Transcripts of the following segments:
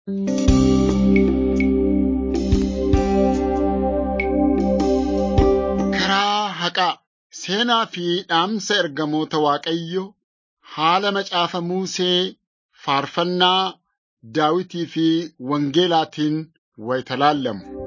Karaa haqaa seenaa fi dhaamsa ergamoota Waaqayyoo haala macaafa Musee faarfannaa Daawitii fi Wangeelaatiin wayita laallamu.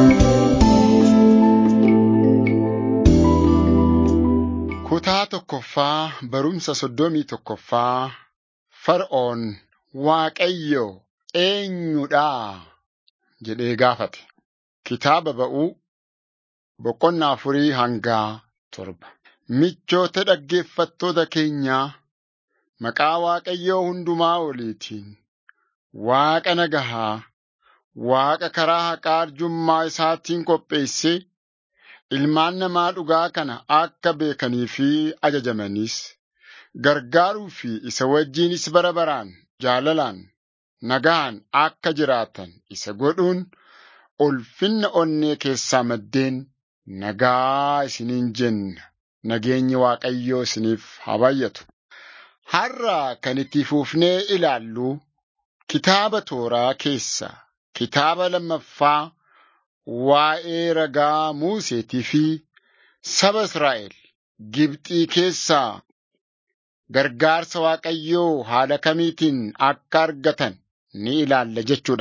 Kutaa tokkoffaa barumsa soddomii tokkoffaa Fara'oon Waaqayyo eenyudhaa jedhee gaafate. Kitaaba ba'uu boqonnaa afurii hangaa torba. Michoota dhaggeeffattoota keenyaa maqaa Waaqayyoo hundumaa oliitiin Waaqa nagahaa, Waaqa karaa haqaa arjummaa isaatiin qopheessee ilmaan namaa dhugaa kana akka beekanii fi ajajamanis gargaaruu fi isa wajjinis bara baraan jaalalaan nagaan akka jiraatan isa godhuun ulfinna onnee keessaa maddeen nagaa isiniin jenna. Nageenyi Waaqayyoo isiniif haa baay'atu. Har'a kan itti fufnee ilaallu kitaaba tooraa keessa kitaaba lammaffaa waa'ee ragaa Museetii fi saba Israa'el Gibxii keessaa gargaarsa Waaqayyoo haala kamiitiin akka argatan ni ilaalla jechuudha.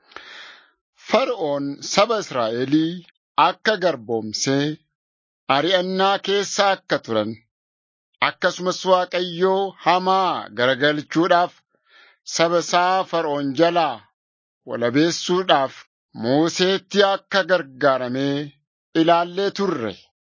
Fara'oon saba Israa'elii akka garboomsee ari'annaa keessa akka turan akkasumas Waaqayyoo hamaa garagalchuudhaaf saba isaa Fara'oon jalaa walabeessuudhaaf Museetti akka gargaaramee ilaallee turre.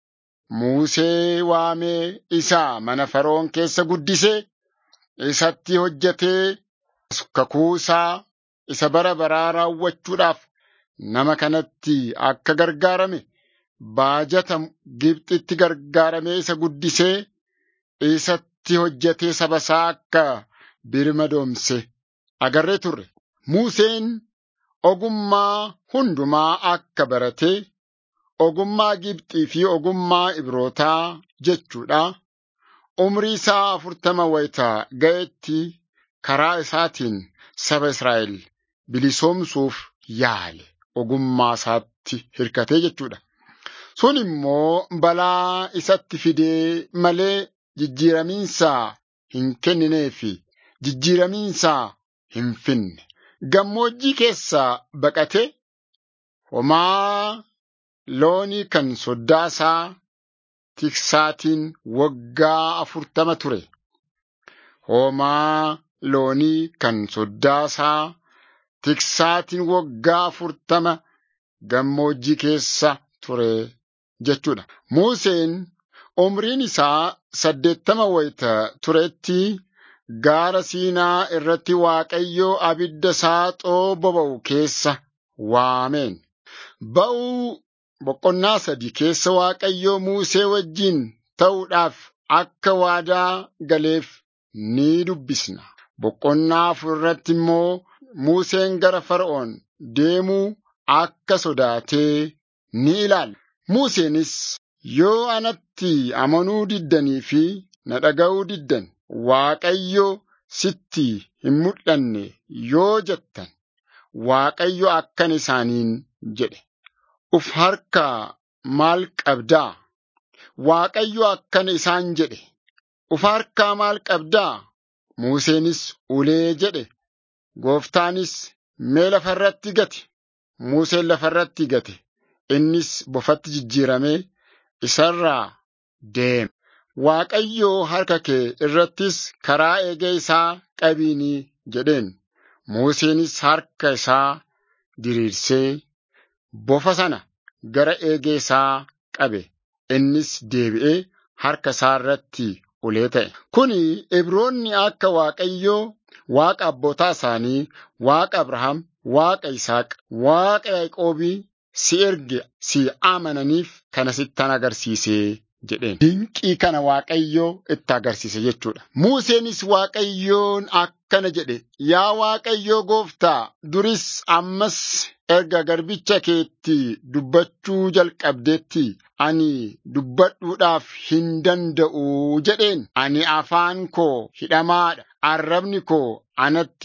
Musee waamee isaa mana Fara'oon keessa guddisee isatti hojjetee kakuu isaa isa bara baraa raawwachuudhaaf nama kanatti akka gargaarame baajata Gibxitti gargaaramee isa guddisee isatti hojjetee saba isaa akka birmadoomse agarree turre. Museen ogummaa hundumaa akka baratee ogummaa Gibxii fi ogummaa Ibrootaa jechuudha. Umrii isaa afurtama wayitaa ga'etti karaa isaatiin saba Israa'el bilisoomsuuf yaale ogummaa isaatti hirkatee jechuudha. Sun immoo balaa isatti fidee malee jijjiiramiinsaa hin kenninee fi jijjiiramiinsaa hin finne. Gammoojjii keessaa baqatee homaa loonii kan soddaasaa tiksaatiin waggaa afurtama ture. Homaa loonii kan soddaasaa tiksaatiin waggaa afurtama gammoojjii keessa ture jechuudha. Museen umriin isaa saddeettama wayita turetti gaara Siinaa irratti Waaqayyoo abidda saaxoo boba'u keessa waameen. Ba'uu boqonnaa sadii keessa Waaqayyoo Musee wajjin ta'uudhaaf akka waadaa galeef ni dubbisna. Boqonnaa afur irratti immoo Museen gara Fara'oon deemuu akka sodaatee ni ilaalla. Museenis yoo anatti amanuu diddanii fi na dhaga'uu diddan Waaqayyo sitti hin mul'anne yoo jettan Waaqayyo akkana isaaniin jedhe. Uf harkaa maal qabdaa? Waaqayyo akkana isaan jedhe. Uf harkaa maal qabdaa? Museenis ulee jedhe. Gooftaanis mee lafarratti gate. Museen lafarratti gate. Innis bofatti jijjiiramee isarraa deeme. Waaqayyoo harka kee irrattis karaa eegee isaa qabiinii jedheen. Museenis harka isaa diriirsee bofa sana gara eegee isaa qabe. Innis deebi'ee harka isaa irratti ulee ta'e. Kuni Ibroonni akka Waaqayyoo Waaqa abbootaa isaanii, Waaqa Abrahaam, Waaqa Isaaq, Waaqa Yaaqoobii si erge si amananiif kana sittan agarsiisee jedheen. Dinqii kana Waaqayyoo itti agarsiise jechuudha. Museenis Waaqayyoon akkana jedhe, yaa Waaqayyoo gooftaa duris ammas erga garbicha keetti dubbachuu jalqabdeetti ani dubbadhuudhaaf hin danda'u jedheen. Ani afaan koo hidhamaadha. Arrabni koo anatti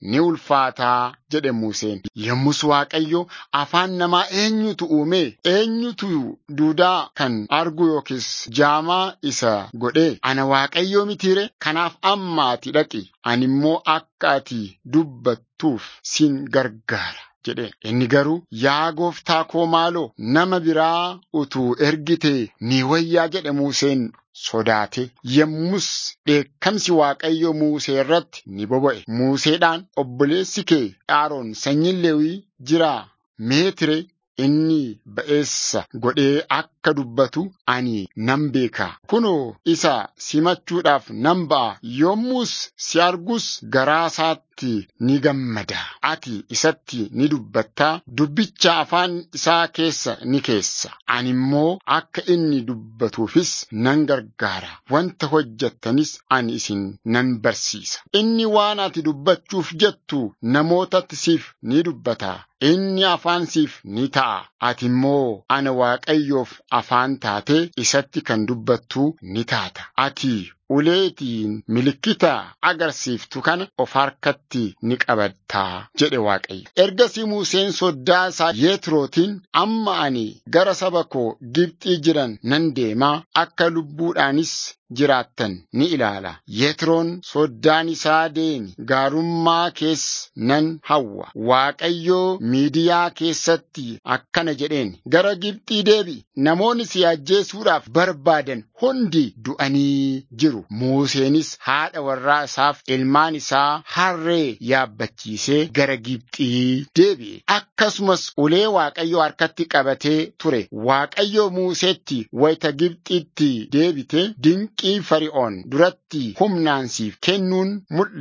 ni ulfaataa jedhe Museen. Yommus Waaqayyo afaan namaa eenyutu uume eenyutu duudaa kan argu yookiis jaamaa isa godhe ana Waaqayyoo mitiire kanaaf amma ati dhaqi ani immoo akka ati dubbattuuf sin gargaara. jedhe inni garuu yaa gooftaa koo maaloo nama biraa utuu ergite ni wayyaa jedhe Museen sodaate yommus dheekkamsi Waaqayyo Musee irratti ni boba'e Museedhaan obboleessi kee Aaroon sanyiin Lewii jiraa meetire inni ba'eessa godhee akka dubbatu ani nan beeka kunoo isa simachuudhaaf nan ba'a yommus si argus garaa isaatti ni gammada ati isatti ni dubbattaa dubbicha afaan isaa keessa ni keessa ani immoo akka inni dubbatuufis nan gargaara wanta hojjettanis ani isin nan barsiisa inni waan ati dubbachuuf jettu namootatti siif ni dubbata inni afaan siif ni ta'a ati immoo ana waaqayyoof afaan taatee isatti kan dubbattu ni taata ati uleetiin milikkita agarsiiftu kana of harkatti ni qabattaa jedhe Waaqayyo. Ergasii Museen soddaa isaa Yetrootiin amma ani gara saba koo Gibxii jiran nan deemaa akka lubbuudhaanis jiraattan ni ilaala. Yetroon soddaan isaa deemi gaarummaa keessa nan hawwa. Waaqayyoo miidiyaa keessatti akkana jedheen gara Gibxii deebi namoonni si ajjeesuudhaaf barbaadan hundi du'anii jiru. Museenis haadha warraa isaaf ilmaan isaa harree yaabbachiisee gara Gibxii deebi'e. Akkasumas ulee Waaqayyoo harkatti qabatee ture. Waaqayyoo Museetti wayita Gibxiitti deebite dinqii fari'oon duratti humnaan siif kennuun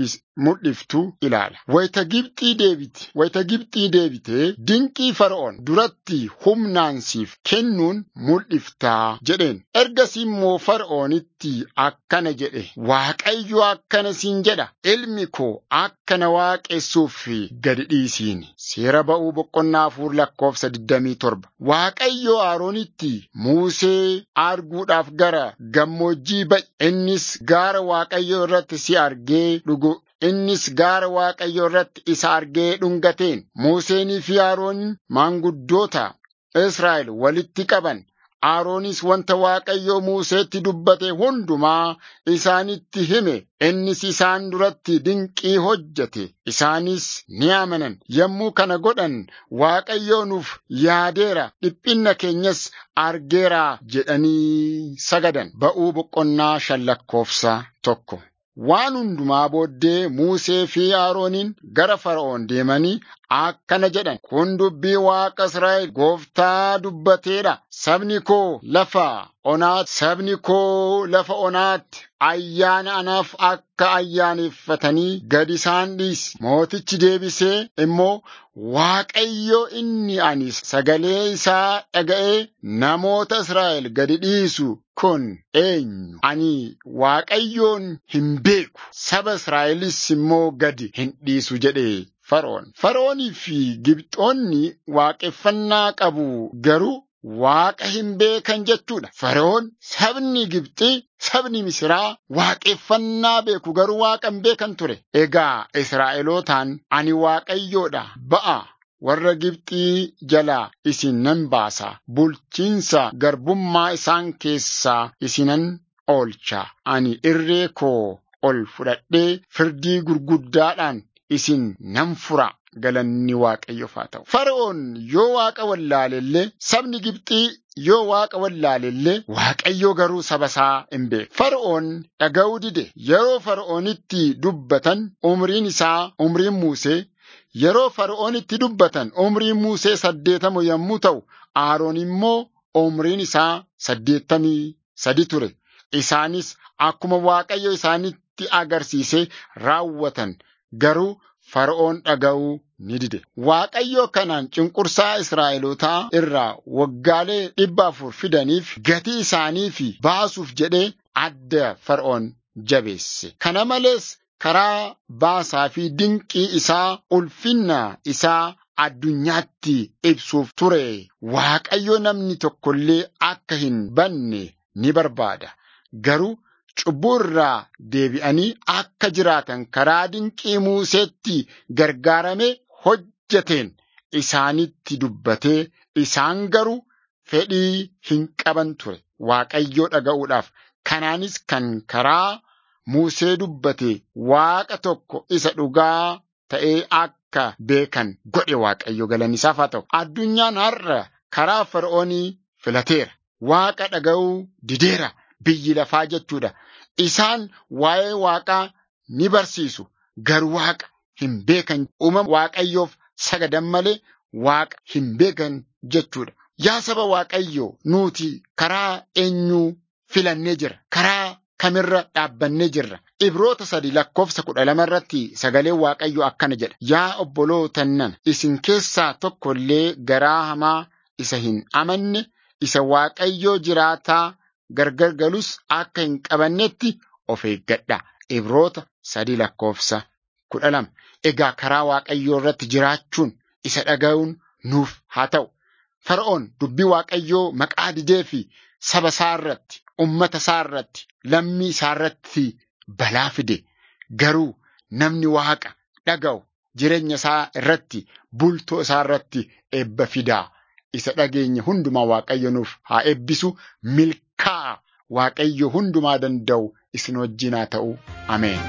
mul'iftu ilaala. Wayita Gibxii deebite, wayita Gibxii deebite dinqii fara'oon duratti humnaan siif kennuun mul'iftaa jedheen. Ergasii immoo fara'oonitti akkana jedhe Waaqayyo akkana siin jedha ilmi koo akkana waaqessuuf gadi dhiisiini. Seera ba'uu boqonnaa afur lakkoofsa 27. Waaqayyo Aroonitti Musee arguudhaaf gara gammoojjii ba'i. Innis gaara Waaqayyo irratti si argee dhugu. Innis gaara Waaqayyo irratti isa argee dhungateen Museenii fi Aroon maanguddoota Israa'el walitti qaban. Aroonis wanta Waaqayyo Museetti dubbate hundumaa isaanitti hime. Innis isaan duratti dinqii hojjete. Isaanis ni amanan. Yommuu kana godhan Waaqayyo nuuf yaadeera. Dhiphinna keenyas argeera jedhanii sagadan. Ba'uu boqonnaa shan lakkoofsa tokko. Waan hundumaa booddee Musee fi Arooniin gara Fara'oon deemanii akkana jedhan. Kun dubbii Waaqa Israa'el gooftaa dubbateedha. Sabni koo lafa onaatti, sabni koo lafa onaatti ayyaana anaaf akka ayyaaneffatanii gad isaan dhiisi. Mootichi deebisee immoo Waaqayyo inni ani sagalee isaa dhaga'ee namoota Israa'el gadi dhiisu kun eenyu? Ani Waaqayyoon hin beeku. Saba Israa'elis immoo gadi hin dhiisu jedhe. Fara'oon. Fara'oonii fi Gibxoonni waaqeffannaa qabu garuu Waaqa hin beekan jechuudha. Fara'oon sabni Gibxii sabni Misiraa waaqeffannaa beeku garuu waaqa hin beekan ture. Egaa Israa'elootaan ani Waaqayyoodha ba'a. Warra Gibxii jalaa isin nan baasa. Bulchiinsa garbummaa isaan keessaa isinan oolcha. Ani irree koo ol fudhadhee firdii gurguddaadhaan isin nan fura. Galanni Waaqayyoof haa ta'u. Fara'oon yoo waaqa wallaalellee sabni Gibxii yoo waaqa wallaalellee Waaqayyoo garuu saba isaa hin beeku. Fara'oon dhaga'uu dide yeroo Fara'oonitti dubbatan umriin isaa umriin Musee yeroo Fara'oonitti dubbatan umriin Musee saddeetama yommuu ta'u Aroon immoo umriin isaa saddeettamii sadi ture. Isaanis akkuma Waaqayyo isaanitti agarsiise raawwatan garuu Fara'oon dhaga'uu ni dide. Waaqayyo kanaan cunqursaa Israa'elootaa irraa waggaalee dhibba afur fidaniif gatii isaaniif baasuuf jedhee adda Fara'oon jabeesse. Kana malees karaa baasaa fi dinqii isaa ulfinna isaa addunyaatti ibsuuf ture. Waaqayyo namni tokkollee akka hin banne ni barbaada. Garuu cubbuu irraa deebi'anii akka jiraatan karaa dinqii Museetti gargaarame hojjeteen isaanitti dubbatee isaan garuu fedhii hin qaban ture Waaqayyoo dhaga'uudhaaf. Kanaanis kan karaa Musee dubbate Waaqa tokko isa dhugaa ta'ee akka beekan godhe Waaqayyo galanisaaf haa ta'u. Addunyaan har'a karaa Fara'oonii filateera. Waaqa dhaga'uu dideera biyyi lafaa jechuudha. Isaan waa'ee Waaqaa ni barsiisu. Garuu Waaqa hin beekan. Uumama Waaqayyoof sagadan malee Waaqa hin beekan jechuudha. Yaa saba Waaqayyoo nuti karaa eenyuu filannee jira. Karaa kamirra dhaabbannee jirra. Ibroota sadi lakkoofsa kudha lama irratti sagaleen Waaqayyoo akkana jedha. Yaa obbolootannan isin keessaa tokko illee garaa hamaa isa hin amanne isa Waaqayyoo jiraataa gargar galus akka hin qabannetti of eeggadha. Ibroota sadi lakkoofsa kudha lama. Egaa karaa Waaqayyoo irratti jiraachuun isa dhaga'uun nuuf haa ta'u. Fara'oon dubbii Waaqayyoo maqaa didee fi saba isaa irratti, ummata isaa irratti, lammii isaa irratti balaa fide. Garuu namni Waaqa dhaga'u jireenya isaa irratti, bultoo isaa irratti eebba fidaa. Isa dhageenya hundumaa Waaqayyo nuuf haa eebbisu milkaa'a Waaqayyo hundumaa danda'u isin wajjin haa ta'u. Ameen.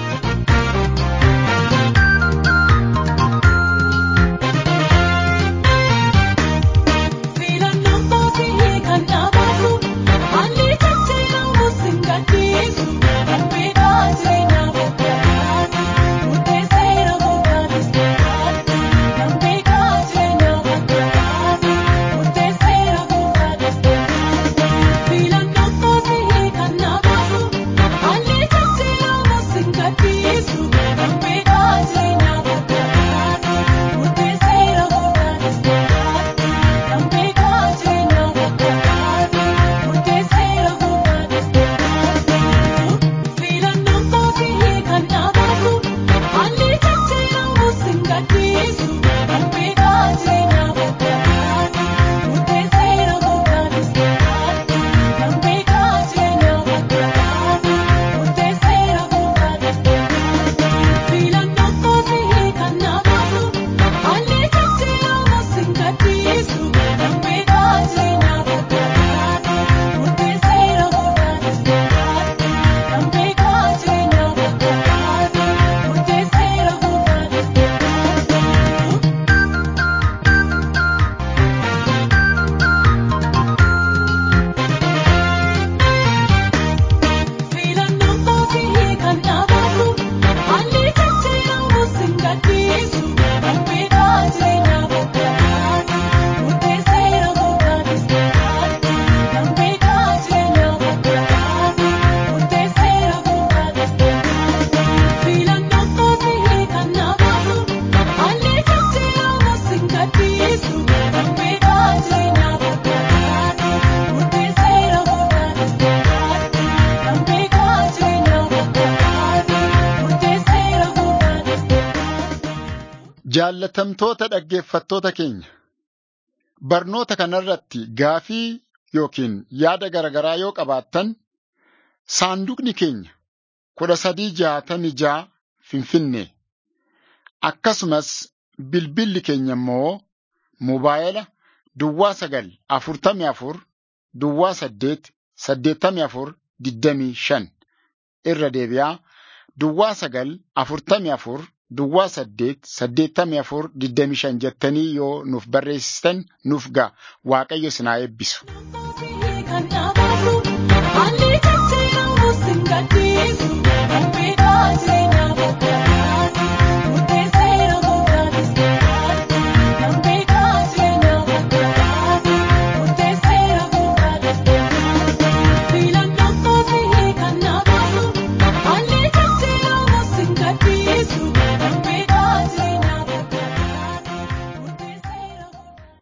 Jaallatamtoota dhaggeeffattoota keenya barnoota kanarratti gaafii yookiin yaada garaagaraa yoo qabaattan saanduqni keenya kudha sadii jaatamii jaa finfinnee akkasumas bilbilli keenya immoo mobaayila duwwaa sagal afurtamii afur duwwaa saddeet saddeettamii afur digdamii shan irra deebi'aa duwwaa sagal afurtamii afur. Duwwaa saddeet saddeettamii afur digdamii shan jettanii yoo nuuf barreessitan nuuf ga'a waaqayyo isin haa eebbisu.